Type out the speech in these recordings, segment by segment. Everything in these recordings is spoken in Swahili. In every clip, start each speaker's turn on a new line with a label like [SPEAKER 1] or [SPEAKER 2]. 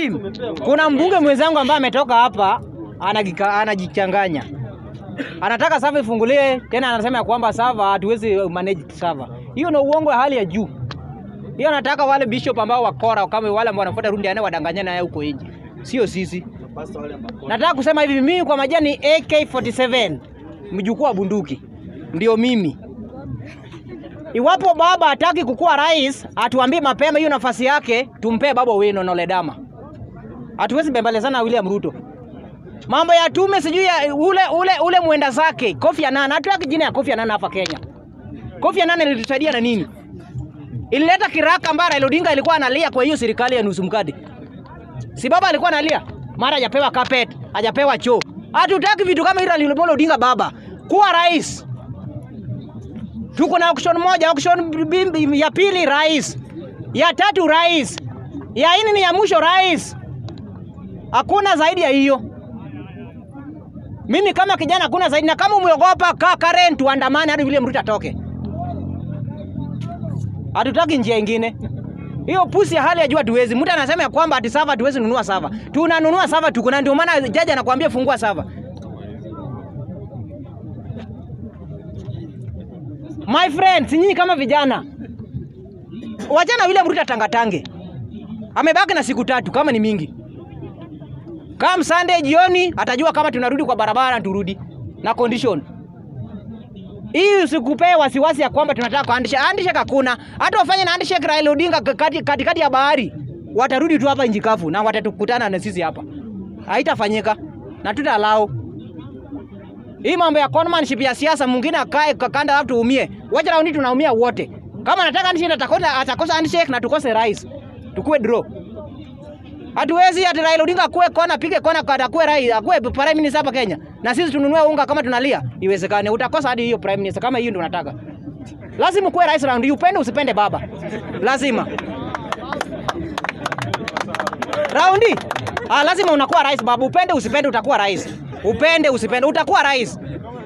[SPEAKER 1] Tim, kuna mbunge mwenzangu ambaye ametoka hapa anagika- anajichanganya, anataka sava ifunguliwe tena, anasema ya kwamba sava hatuwezi manage sava. Hiyo ni uongo wa hali ya juu. Hiyo anataka wale bishop ambao wakora kama wale ambao wanafuata rundi ane wadanganyana naye huko nje, sio sisi. Nataka kusema hivi, mimi kwa majani AK47 mjukuu wa bunduki ndio mimi. Iwapo baba hataki kukuwa rais, atuambie mapema hiyo nafasi yake, tumpee baba Owino na Oledama. Hatuwezi bembelezana na William Ruto. Mambo ya tume sijui ya ule ule ule mwenda zake Kofi Annan, hatutaki jina ya Kofi Annan hapa Kenya. Kofi Annan ilitusaidia na nini? Ilileta kiraka ambayo Raila Odinga alikuwa analia kwa hiyo serikali ya nusu mkate. Si baba alikuwa analia, mara hajapewa carpet, hajapewa choo. Hatutaki vitu kama hilo Raila Amolo Odinga baba. Kuwa rais. Tuko na auction moja, auction bi- bi- ya pili rais, ya tatu rais, ya nne ni ya mwisho rais. Hakuna zaidi ya hiyo. Mimi kama kijana hakuna zaidi, na kama umeogopa kaa Karen, tuandamane hadi William Ruto atoke. Hatutaki njia ingine. Hiyo pusi ya hali ya juu hatuwezi. Mtu anasema ya kwamba ati sava hatuwezi nunua sava. Tunanunua sava tuko na ndio maana jaji anakuambia fungua sava. My friends, nyinyi kama vijana wachana William Ruto tangatange. Amebaki na siku tatu kama ni mingi. Kama Sunday jioni atajua kama tunarudi kwa barabara turudi na condition. Hii usikupee wasiwasi ya kwamba tunataka kwa handshake. Handshake hakuna. Hata wafanye na handshake Raila Odinga kati katikati ya bahari. Watarudi tu hapa nchi kavu na watatukutana na sisi hapa. Haitafanyika na tutalao. Hii mambo ya conmanship ya siasa, mwingine akae kakanda watu tuumie. Wacha raundi tunaumia wote. Kama anataka handshake atakosa atakosa handshake na tukose rais. Tukue draw. Hatuwezi ati Raila Odinga akuwe kona pige kona kwa akuwe rais, akuwe prime minister hapa Kenya. Na sisi tununue unga kama tunalia. Iwezekane. Utakosa hadi hiyo prime minister kama hiyo ndio unataka. Lazima kuwe rais round, upende usipende baba. Lazima. Raundi. Ah, lazima unakuwa rais baba. Upende usipende utakuwa rais. Upende usipende utakuwa rais.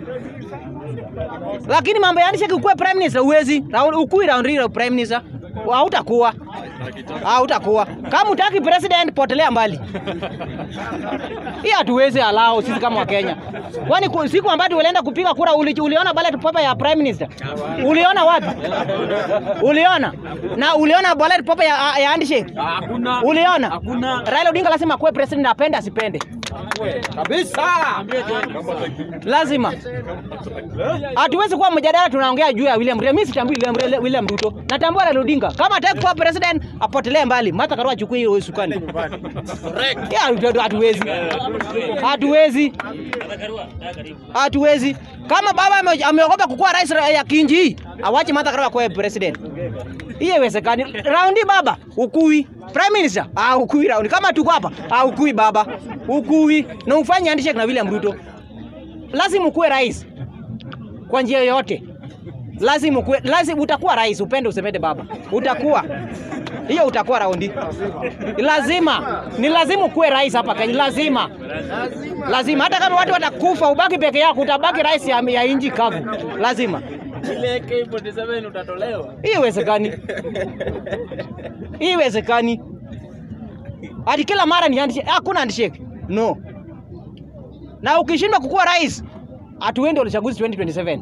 [SPEAKER 1] Lakini mambo ya handshake ukuwe prime minister uwezi. Round ukui round hilo prime minister. Hautakuwa. Hautakuwa. Kama utaki president potelea mbali. Hii hatuwezi alao sisi kama Wakenya. Kwani ku- siku ambayo tulienda kupiga kura uli, uliona ballot paper ya prime minister? Uliona wapi? Uliona? Na uliona ballot paper ya, ya handshake?
[SPEAKER 2] Hakuna.
[SPEAKER 1] Uliona?
[SPEAKER 2] Hakuna.
[SPEAKER 1] Raila Odinga lazima akuwe president apende asipende.
[SPEAKER 2] Kabisa.
[SPEAKER 1] Lazima. Hatuwezi kuwa mjadala tunaongea juu ya William Ruto. Mimi sitambui William, William Ruto. Natambua Raila Odinga. Kama hataki kuwa president apotelee mbali. Martha Karua achukue hiyo usukani. Ya hatu- hatuwezi. Hatuwezi. Hatuwezi. Kama baba ame- ameogopa kukuwa rais ra- ya kinji hii, awache Martha Karua kuwa president. Hiyo haiwezekani. Raundi baba, ukui. Prime Minister, ah ukui raundi. Kama tuko hapa, ah ukui baba. Ukui. Na ufanye handshake na William Ruto. Lazima ukuwe rais. Kwa njia yoyote. Lazima ukuwe, lazima utakuwa rais, upende usipende baba. Utakuwa. Hiyo utakuwa raundi. Lazima. Ni lazima ukuwe rais hapa Kenya. Lazima. Lazima. Hata kama watu watakufa ubaki peke yako, utabaki rais ya, ya inji kavu. Lazima.
[SPEAKER 2] Ile AK47 utatolewa.
[SPEAKER 1] Hii haiwezekani. Hii haiwezekani. Hadi kila mara ni handshake. Hakuna handshake. No. Na ukishindwa kukuwa rais, hatuendi uchaguzi 2027.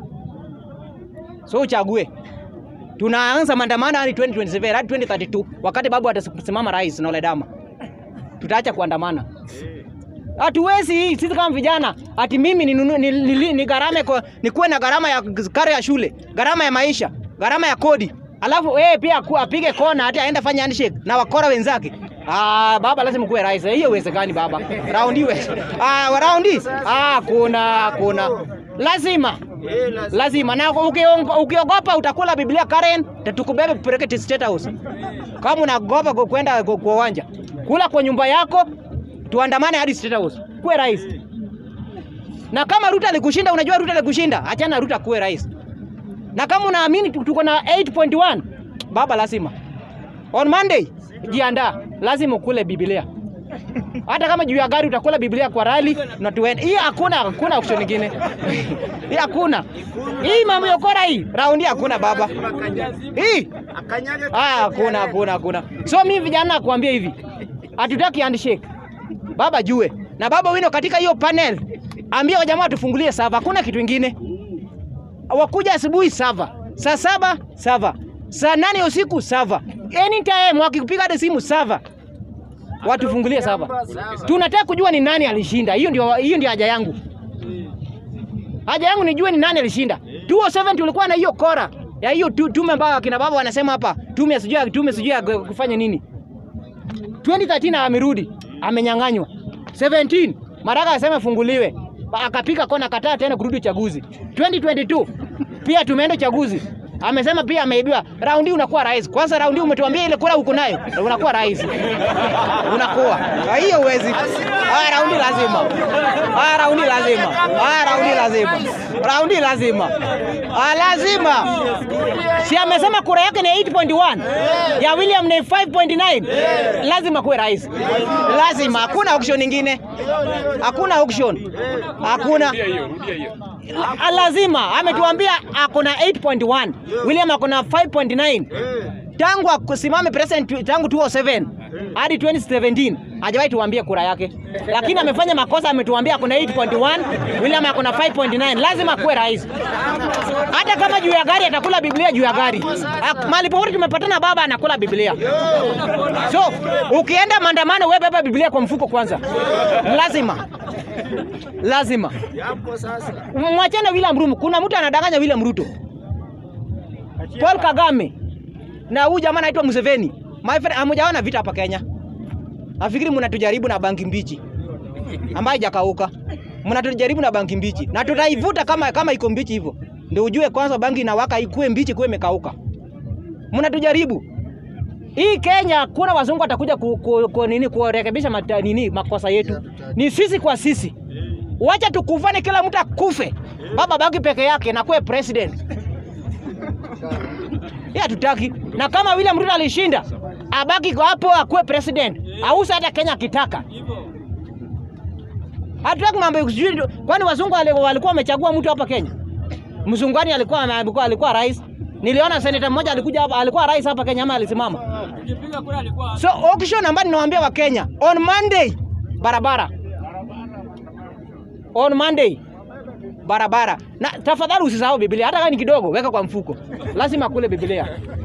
[SPEAKER 1] So uchague. Tunaanza maandamano hadi 2027 hadi 2032 wakati babu atasimama rais na Oledama. Tutaacha kuandamana. Hatuwezi hii sisi kama vijana ati mimi ni, ni, ni, ni, ni gharama kwa nikuwe na gharama ya karo ya shule, gharama ya maisha, gharama ya kodi. Alafu eh pia aku- apige kona hata aende fanya handshake na wakora wenzake. Ah, baba lazima kuwe rais. Hiyo uwezekani baba. Raundi we. Ah, raundi. Ah, kuna kuna. Lazima. Lazima na ukiongo- ukiogopa utakula Biblia Karen, tatukubebe kupeleke State House. Kama unagopa ku- kwenda ku- kwa uwanja, kula kwa nyumba yako, tuandamane hadi State House. Kuwe rais. Na kama Ruto alikushinda, unajua Ruto alikushinda, achana na Ruto kuwe rais. Na kama unaamini tu- tuko na 8.1 baba, lazima on Monday jiandaa, lazima ukule Biblia. Hata kama juu ya gari utakula Biblia kwa rali na tuende. Hii hakuna hakuna option nyingine. Hii hakuna. Hii mambo ya ukora hii, raundi hakuna baba. Hii Ah, hakuna hakuna hakuna. So mimi vijana nakwambia hivi. hatutaki handshake. Baba jue na baba wino katika hiyo panel, ambia wajamaa tufungulie sava, hakuna kitu ingine. Wakuja asubuhi sava, saa saba sava, saa nane usiku sava, anytime wakikupiga hata simu sava, watufungulie sava. Tunataka kujua ni nani alishinda. Hiyo ndio, hiyo ndio haja yangu. Haja yangu nijue ni nani alishinda. 207 tulikuwa na hiyo kora ya hiyo tu- tume ambayo akina baba wanasema hapa, tume sijui tume sijui ya kufanya nini. 2013 amerudi, amenyang'anywa. 17 Maraga asema ifunguliwe, Ba- akapiga kona, kataa tena kurudi uchaguzi. 2022 pia tumeenda uchaguzi, amesema pia ameibiwa. Raundi unakuwa rais. Kwanza raundi umetuambia ile kura uko nayo, unakuwa rais, unakuwa Ah, hiyo uwezi. Ah, raundi lazima, ah, raundi lazima, ah, raundi lazima, raundi lazima, ah, lazima. Si amesema kura yake ni 8.1 ya William ni 5.9, lazima kuwe rais, lazima. Hakuna auction nyingine, hakuna auction, hakuna La- lazima ametuambia ako na 8.1 William ako na 5.9 tangu akusimame president tangu 2007 hadi 2017 hajawahi tuambie kura yake, lakini amefanya makosa. Ametuambia ako na 8.1 William ako na 5.9 lazima kuwe rais, hata kama juu ya gari atakula Biblia juu ya gari. Ak- Mahali popote tumepatana, baba anakula Biblia. So ukienda maandamano, wewe beba Biblia kwa mfuko kwanza, lazima lazima mwachane William Ruto. Kuna mtu anadanganya William Ruto, Paul Kagame na huyu jamaa anaitwa Museveni. My friend, hamujaona vita hapa Kenya. Nafikiri mnatujaribu na bangi mbichi ambayo haijakauka. Mnatujaribu na bangi mbichi na tutaivuta kama kama iko mbichi hivyo, ndio ujue kwanza bangi inawaka ikuwe mbichi, kuwe imekauka. Mnatujaribu hii Kenya, kuna wazungu watakuja ku, ku, ku, nini kurekebisha mata, nini makosa yetu, ni sisi kwa sisi. Wacha tukufane, kila mtu akufe, baba baki peke yake na kuwe president. Yeye hatutaki, na kama William Ruto alishinda, abaki kwa hapo akuwe president, ausa hata Kenya akitaka. Hatutaki mambo ya sijui, ndo- kwani wazungu wali- walikuwa wamechagua mtu hapa Kenya? Mzungwani alikuwa alikuwa, alikuwa rais. Niliona seneta mmoja alikuja hapa, alikuwa rais hapa Kenya ama alisimama. So auction ambayo ninawaambia wa Kenya on Monday barabara. On Monday barabara. Na tafadhali usisahau Biblia hata kama ni kidogo, weka kwa mfuko. Lazima kule Biblia.